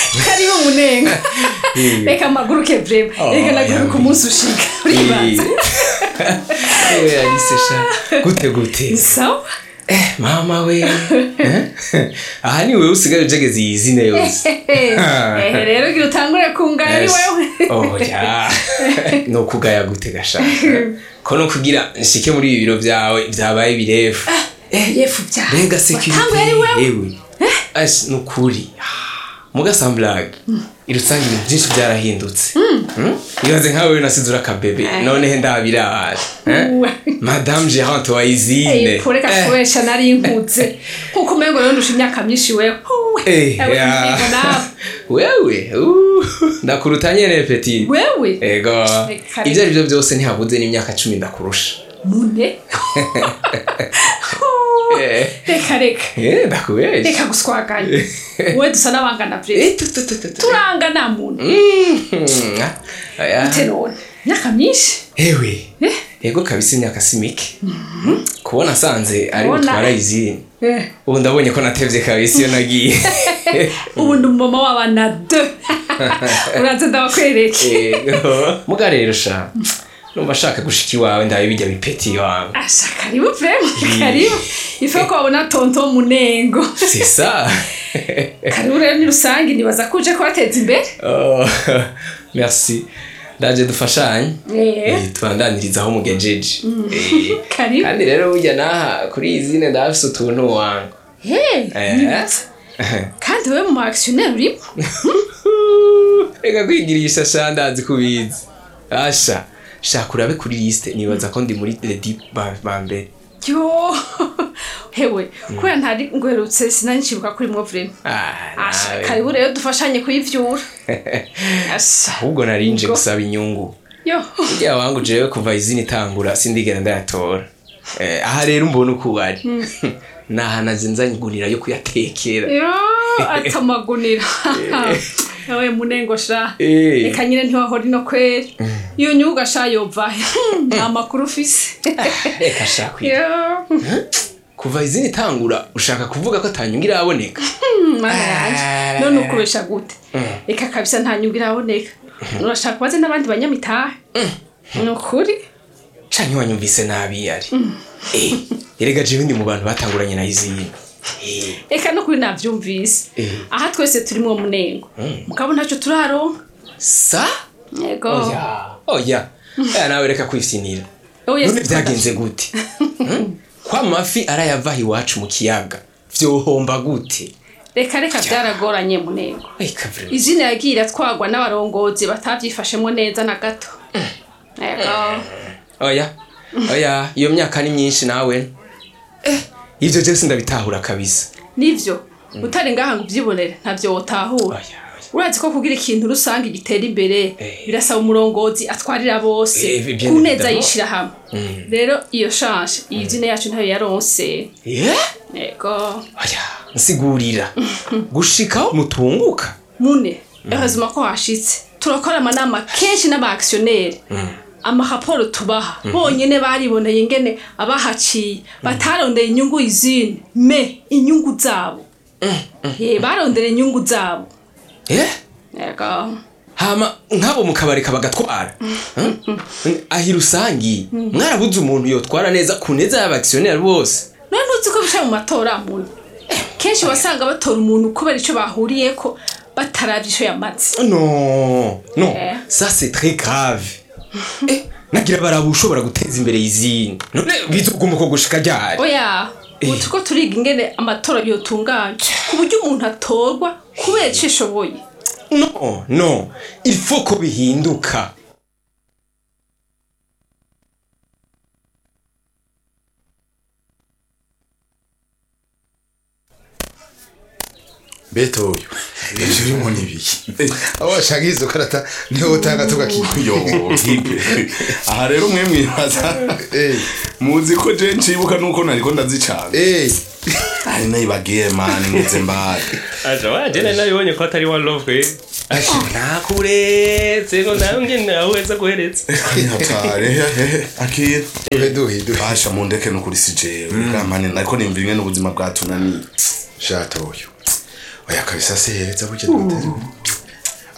karibu munenga reka amaguruke vrema Oh, reka naguruka yambi. umunsi ushika uribanza ewe alice sha gute gute sawa eh mama we Eh? aha ni wewe usigaye ujegeze iyi zine yose ehe rero gira utangure kungana ari Yes. wewe oya ni ukugaya gute gashaka ko no kugira nshike muri ibi biro byawe byabaye birefu yefu byawe mbega Watanguye ari wewe sekirite yewe asi ni ukuri mugasamburage irusange ibintu byinshi byarahindutse Mm? ibaze nkawe we nasize urakabebe noneho ndabiraje Uwe. madame gerante wayizine Ey, kureka kubesha nari nkutse nkuko umengo rero ndusha imyaka myinshi wewe Uwe. Eh, Ewe, ya. yego nawe. wewe uh, ndakuruta nyene petit wewe ego Reka ibyo ari byo byose ntihabuze n'imyaka cumi ndakurusha mune Eh. reka reka Eh, ndakubesha reka guswaganya wowe dusa n'abangana vrema Eh, tu, tu, tu, tu, tu. turangana muntu Mhm. Aya. bite none imyaka myinshi ewe Eh. ego kabisa imyaka si mike kubona asanze ari Ubona. butwara izini Eh. ubu ndabonye ko natevye kabisa iyo nagiye ubu ndi umumama w'abana de uraza ndabakwereke ego muga rero sha numva ashaka gushika iwawe ndabe bijya bipeti iwawe asha karibu vrema karibu ife ko wabona tonto munengo c'est ça karibu rero ni rusange nibaza ko uje kubateza imbere Oh, merci ndaje dufashanye Eh. Eh, tubandaniriza aho mugejeje Eh, karibu kandi rero burya naha kuri iyi zine ndafise utuntu wangu Hey, Eh. nibutsa. kandi wowe mu actionnaire urimo reka kwigirisha sha ndazi kubizi asha shaka urabe kuri liste nibaza ko ndi muri the deep ba ba mbere yo hewe kubera ntari ngwerutse sinari nshibuka kuri mwo vrema Ah, asha nawe. karibu rero dufashanye kuyivyura asha ahubwo narinje Ubwo. gusaba inyungu yo burya wangu jewe kuva izina itangura sindigera ndayatora Eh, aha rero mbona uko wari nahanaze nzanyigunira yo kuyatekera yo atamagunira yawe munengo sha Eh. reka nyine ntiwahora ino kweri iyo nyuga sha yova nta makuru ufise reka shaka yo kuva izina itangura ushaka kuvuga ko atanyungu iraboneka mana yanje none ukubesha gute reka kabisa nta nyungu iraboneka urashaka kubaze n'abandi banyamitahe ni ukuri canke wanyumvise nabi yari Eh, erega jewe ndi mu bantu batanguranye na izina Eh, reka no kuri navyumvise Eh. aha twese turi mwo munengo mugabo ntacyo turaronka sa yego oya oya aya nawe reka kwifyinira Oya, none si- vyagenze gute Hmm? ko amafi arayavaha iwacu mu kiyaga vyohomba gute reka reka byaragoranye munengo Eka vrema. izina yagiye iratwagwa n'abarongozi batavyifashemo neza na gato yego oya oya iyo myaka ni myinshi nawe eh, ivyo jewe sindabitahura kabisa nivyo utari ngaha ngo uvyibonere ntavyo wotahura oya oya urazi ko kugira ikintu rusange gitera imbere Eh. birasaba umurongozi atwarira bose Eh, bien ku neza évidemment. yishira hamwe rero iyo shanje iyi zina yacu ntayo yaronse Eh? yego oya nsigurira gushikaho mutunguka mune ehazima ko hashitse turakora amanama kenshi n'aba-actionnaire amaraporo tubaha bonyene bariboneye ingene abahaciye batarondera inyungu izindi me inyungu zabo Eh, barondera inyungu zabo eh? yego hama nk'abo mu kabari kabagatwara ahi rusangi mwarabuze umuntu yotwara neza ku neza y'abakisiyoneri bose none ntuzi ko bica mu matora muntu kenshi wasanga batora umuntu kubera icyo bahuriyeko bataravye ico yamaze no no Eh. ça c'est très grave eh, nagira baraba ushobora guteza imbere izindi none bizoguma ko gushika ryari oya ubu turiko turiga ingene amatora yotunganya ku buryo umuntu atorwa kubera ico ashoboye no no il faut ko bihinduka beto uyu ejo urimo n'ibiki aho washaka izo karata niho utanga tugakiyo yo hipe aha rero mwe mwibaza Eh. muzi ko je ncibuka nuko nariko ndazicanga Eh, ari nayibagiye mani ngeze mbari aja wajene nabibonye ko atari one love kwe asha nakuretse ngo nawe ngene aweza guhereza hatare akira duhe duhe duhe basha mundeke nukuri si jewe bwamani nariko nimva imwe n'ubuzima bwatunaniye shato uyu oya kabisa se heza burya dutari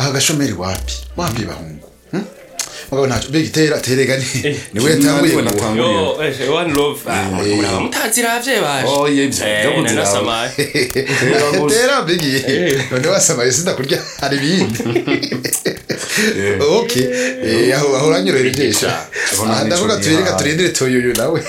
aha gashomeri wapi wapi bahungu Hmm? mugabo ntacyo mbega itera terega ni niwe yatanguye niwe ngo- natanguye. yo eh, one love ah, Eh. muraba mutaziravye baje Oye, ivyo, Eh, vyo kuziraba. nanasamaye Tera gusa. tera mbegi none wasamaye sindakurya hari ibindi okay Eh, aho aho uranyorohereje Aho nta ndavuga nico turereka nihaye. turindire toyoyo nawe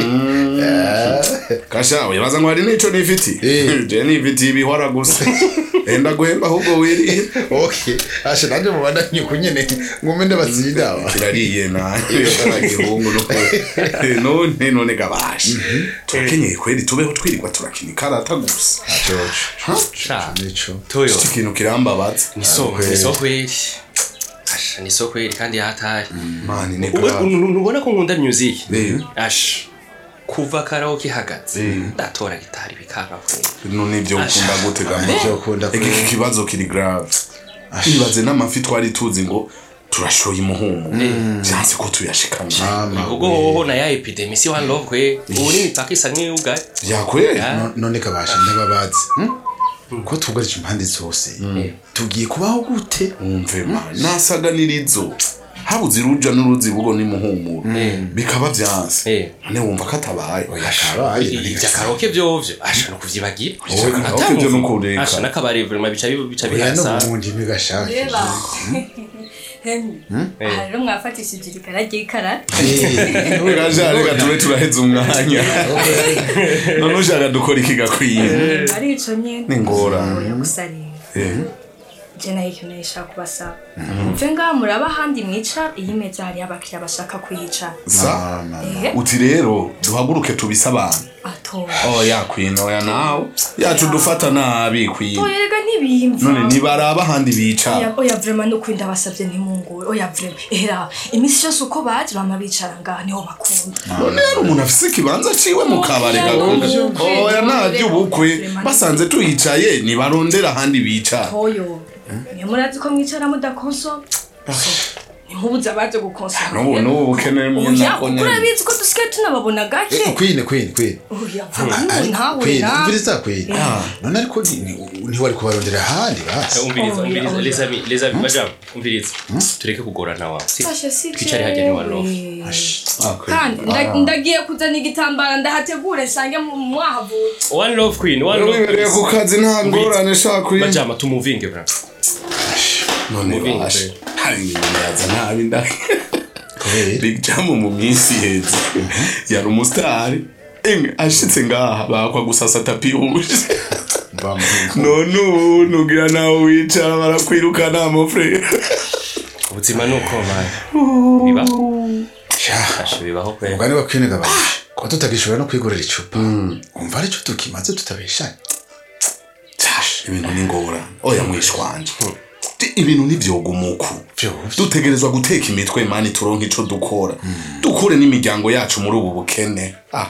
kasha wibaza ngo hari n'ico nifiti Eh. je nifiti ibihora gusa enda guhemba ahubwo wirire okay ashe nanje mubandanye kunyene ngume ndabatsinda aba kirariye nayo karagihungu none none gabasha turakenyeye kweri tubeho twirirwa turakina ikarata gusa sha nico toyo iki kintu kirambabaza ni soko ni soko kweli asha ni soko kweli kandi yataye mani ni Ubu- grave nu- nubona ko nkunda music Eh. asha kuva karaoke ihagaze ndatora gitari bikanga kweli none ibyo ukunda gute gama Ivyo ukunda iki kweli. kibazo kiri grave ibaze n'amafi twari tuzi ngo turashoye umuhumu byanze ko tuyashikana mama ubwo hoho na ya epidemi si one love kwe ubu ni imipaka isa nk'iyugaye byakweri Ah. No- none kabasha ndababazi hmm? ko tugarije impande zose tugiye kubaho gute umve mani nasaganirizo habuze iruja n'uruzi bugo n'imuhumuro bikaba byanze Eh. none wumva ko atabaye kabaye ibya karaoke vyovyo asha no kuvyibagira Oya, karaoke vyo no kureka. asha n'akabari vraiment bica bi- bica oya no bihasa mundi ntigashaka reba Henry aha rero mwafatishije irikara ry'ikarata gaja reka tube turaheza umwanya none ushaka dukora iki gakwiye ari ico nyene Ni ingorane. Oya, gusa rero Eh. je nayo ikintu nashaka kubasaba mve ngaha muraba ahandi mwicara iyi meza hariyo abakiriya bashaka kuyicara sa ehe uti rero duhaguruke tubise abantu atora oya kwino oya nawe yacu dufata nabi kwino oya rega ntibiyimva none nibaraba ahandi bicara oya oya vrema nukuri ndabasavye ntimungure oya vrema era imisi yose uko baje bama bicara ngaha niho bakunda none rero umuntu afise ikibanza ciwe mu kabare Oya, gakunda nubukwe, oya nta nubukwe. by'ubukwe Vrema basanze tuyicaye nibarondera ahandi bicara toyo niyo murazi ko mwicara mudakonso ntimubuze abaje gukonsoma n'ubu n'ubu bukene mwe oya nako kuko nyene urabizi ko dusigaye tunababona gake kwine kwine kwine oya vuga n'ubu ntawe kwine na umviriza kwine none ariko ni- ni- ntiwari kubarondera ahandi basi umviriza Oya, umviriza oya. les amis les amis bajamu umviriza tureke kugorana wa Si- Fasha si twicare hajya ni one love jewe. kandi nda- ndagiye kuzana igitambara ndahategure nsange mu- mwahavutse one love queen one love wibereye ku kazi nta ngorane shaka kwino bajama tumuvinge bra none Mubingo, bashe pe. hari ibintu yaza nabi ndahe kubera big jam mu minsi iheze yari umusitari emwe ashitse ngaha bakwa gusasa tapi yuje none ubu nugira nawe wicara barakwirukana amafure ubuzima ni uko mani bibaho asha bibaho kwe umugani wa kwine gabasha kuba tutagishobora no kwigurira icupa umva aricyo tukimaze tutabeshanye ibintu ni ngorane oya mwishwanje ibintu ntivyogumuku Vyovye. dutegerezwa guteka imitwe mani turonke ico dukora dukure n'imiryango yacu muri ubu bukene ah.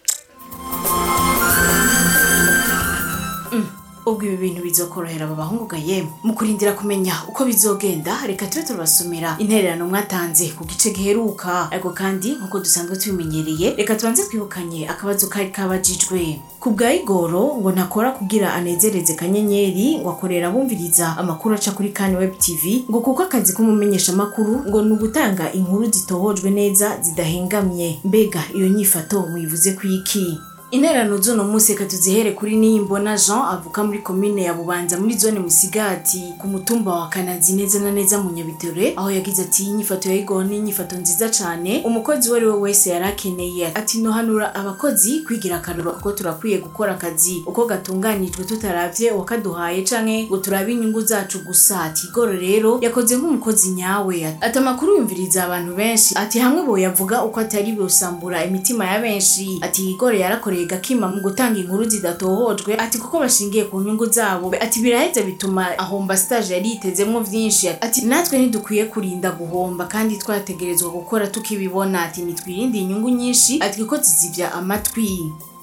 ubwo ibi bintu bizokorohera aba bahungu ga yemwe mu kurindira kumenya uko bizogenda reka tube turabasomera intererano mwatanze ku gice giheruka ariko kandi nk'uko dusanzwe tubimenyereye reka tubanze twibukanye akabazo kari kabajijwe ku bwa igoro ngo ntakora kugira anezereze kanyenyeri ngo akorera bumviriza amakuru aca kuri kani web tv ngo kuko akazi k'umumenyeshamakuru ngo ni ugutanga inkuru zitohojwe neza zidahengamye mbega iyo nyifato muyivuze ku iki interano z'uno munsi reka tuzihere kuri niyimbona jean avuka muri komine ya bubanza muri zone musigati ku mutumba wa kanazi neza na neza mu nyabitere aho yagize ati inyifato ya igoro ni inyifato nziza cyane umukozi uwo ari we wese yari akeneye ati nohanura abakozi kwigira akaruro kuko turakwiye gukora akazi uko gatunganijwe tutaravye uwakaduhaye canke ngo turabe inyungu zacu gusa ati igoro rero yakoze nk'umukozi nyawe ati amakuru yumviriza abantu benshi ati hamwe boyavuga uko atari busambura imitima ya benshi ati igoro yarakoreye gakima mu gutanga inkuru zidatohojwe ati kuko bashingiye ku nyungu zabo ati biraheze bituma ahomba stage yari yitezemwo vyinshi ati natwe ntidukwiye kurinda guhomba kandi twategerezwa gukora tukibibona ati nitwirinde inyungu nyinshi ati kuko zizivya amatwi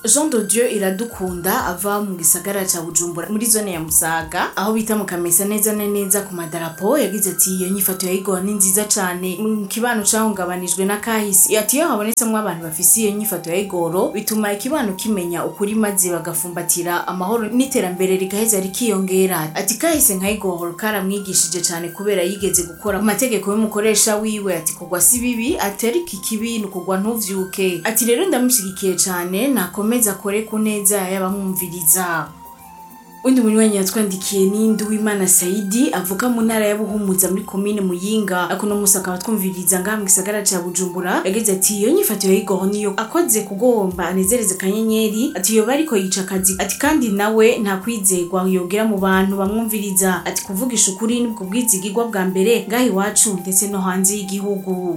jean de dieu iradukunda ava mu gisagara ca bujumbura muri zone ya musaga aho bita mu kamesa neza na neza ku madarapo yagize ati iyo nyifato ya igoro ni nziza cane mu kibano cahungabanijwe na kahisi ati iyo habonetsemwo abantu bafise iyo nyifato ya igoro bituma ikibano kimenya ukuri maze bagafumbatira amahoro n'iterambere rigaheza rikiyongera ati kahise nka igoro karamwigishije cane kubera yigeze gukora ku mategeko y'umukoresha wiwe ati kugwa si bibi ati ariko ikibi ni ukugwa ntuvyuke ati rero ndamushigikiye cane nakomeza akore ku neza y'abamwumviriza undi munywanyi yatwandikiye ni Nduwimana Saidi avuka mu ntara ya Buhumuza muri komine Muyinga akuno musi akaba twumviriza ngaha mu gisagara ca Bujumbura yagize ati iyo nyifato ya Igor niyo akoze kugomba anezereze kanyenyeri ati yoba ariko yica akazi ati kandi nawe nta kwizegwa yogera mu bantu bamwumviriza ati kuvugisha ukuri nibwo bwizigirwa bwa mbere ngaha iwacu ndetse no hanze y'igihugu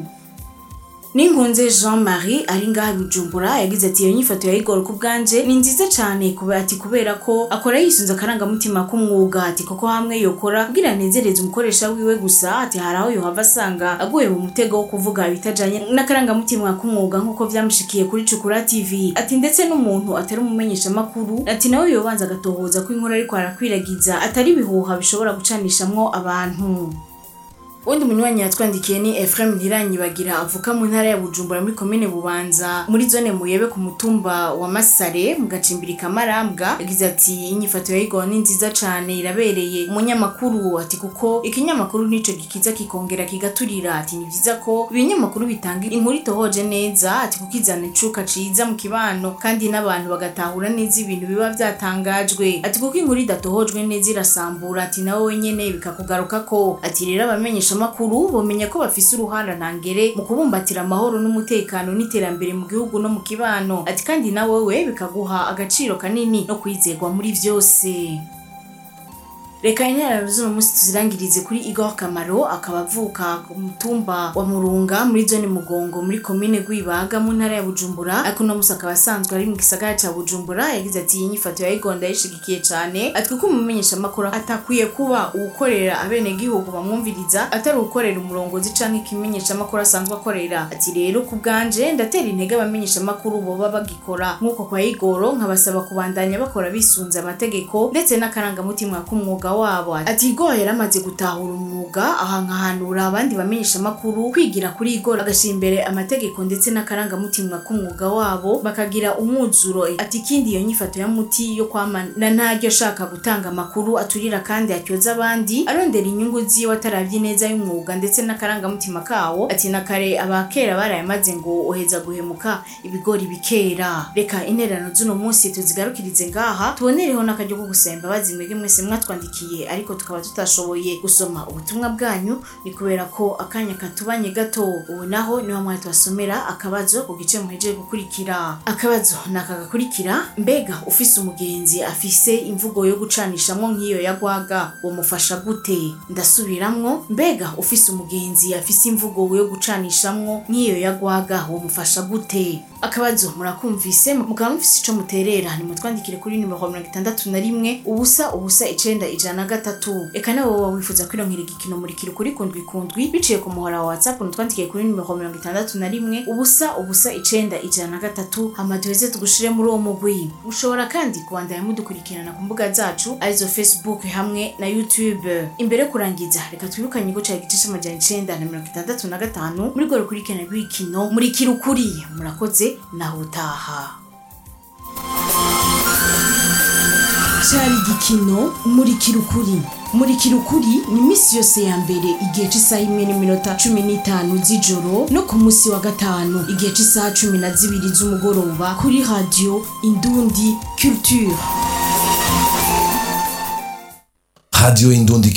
Ninkunze Jean Marie ari ngaha Bujumbura yagize ati iyo nyifato ya Igor ku bwanje ni nziza cyane kuba ati kubera ko akora yisunze akarangamutima k'umwuga ati kuko hamwe yokora kugira anezereze umukoresha wiwe gusa ati hari aho yohava asanga aguye mu mutego wo kuvuga ibitajanye n'akarangamutima k'umwuga nk'uko vyamushikiye kuri Cukura TV ati ndetse n'umuntu atari umumenyesha makuru ati nawe yobanza agatohoza ko inkuru ariko arakwiragiza atari ibihuha bishobora gucanishamwo abantu undi munywanyi yatwandikiye ni Ephraim Ntiranyibagira avuka mu ntara ya Bujumbura muri komine Bubanza muri zone Muyebe ku mutumba wa Masare mu gacimbiri kamarambwa yagize ati inyifato ya Igor ni nziza cane irabereye umunyamakuru ati kuko ikinyamakuru nico gikiza kikongera kigaturira ati ni vyiza ko ibinyamakuru bitanga inkuru itohoje neza ati kuko izana icuka ciza mu kibano kandi n'abantu bagatahura neza ibintu biba vyatangajwe ati kuko inkuru idatohojwe neza irasambura ati nawe wenyene bikakugarukako ati rero abamenyesha amakuru bomenya ko bafise uruhara ntangere mu kubumbatira amahoro n'umutekano n'iterambere mu gihugu no mu kibano ati kandi na wewe bikaguha agaciro kanini no kwizerwa muri vyose reka interano z'uno munsi tuzirangirize kuri igor kamaro akaba avuka ku mutumba wa murunga muri zone mugongo muri komine rwibaga mu ntara ya bujumbura ariko uno munsi akaba asanzwe ari mu gisagara ca bujumbura yagize ati iyi nyifato ya igor ndayishigikiye cane ati kuko umumenyesha amakuru atakwiye kuba uwukorera abenegihugu bamwumviriza atari uwukorera umurongozi canke ikimenyesha amakuru asanzwe akorera ati rero ku bwanje ndatera intege abamenyesha amakuru boba bagikora nk'uko kwa igoro nkabasaba kubandanya bakora bisunze amategeko ndetse n'akarangamutima k'umwuga wabo ati igoro yaramaze gutahura umwuga aha nkahanura abandi bamenyesha amakuru kwigira kuri igoro agashyira imbere amategeko ndetse n'akarangamutima k'umwuga wabo bakagira umwuzuro ati ikindi iyo nyifato ya muti yo kwamana ntaryo ashaka gutanga amakuru aturira kandi atyoza abandi arondera inyungu ziwe atarabye neza y'umwuga ndetse n'akarangamutima kawo ati na kare abakera barayamaze ngo uheza guhemuka ibigori bikera reka intererano z'uno munsi tuzigarukirize ngaha tubonereho n'akaryo ko gusaba imbabazi mwebwe mwese mwatwandikiye ariko tukaba tutashoboye gusoma ubutumwa bwanyu ni kubera ko akanya katubanye gato ubu naho niho mwari tubasomera akabazo ku gice muhejeje gukurikira akabazo ni aka gakurikira mbega ufise umugenzi afise imvugo yo gucanishamo nk'iyo yagwaga wamufasha gute ndasubiramwo mbega ufise umugenzi afise imvugo yo gucanishamwo nk'iyo yagwaga wamufasha gute akabazo murakumvise mukaba mufise ico muterera nimutwandikire kuri nimero mirongo itandatu na rimwe ubusa ubusa icenda ijana na gatatu eka nawe woba wifuza kwironkera igikino murikira kuri kundwi kundwi biciye ku muhora wa whatsapp mutwandikiye kuri nimero mirongo itandatu na rimwe ubusa ubusa icenda ijana na gatatu hama duheze tugushire muri uwo mugwi mushobora kandi kubandanya mudukurikirana ku mbuga zacu arizo facebook hamwe na youtube imbere yo kurangiza reka twibukanye igice cya gice c'amajana icenda na mirongo itandatu na gatanu muri rwo rukurikirana rw'igikino murikira ukuri murakoze naho utaha cyari igikino murikira ukuri murikira ukuri ni iminsi yose ya mbere igihe cy'isaha imwe n'iminota cumi n'itanu z'ijoro no ku munsi wa gatanu igihe cy'isaha cumi na zibiri z'umugoroba kuri radiyo indundi culture Radio Indundi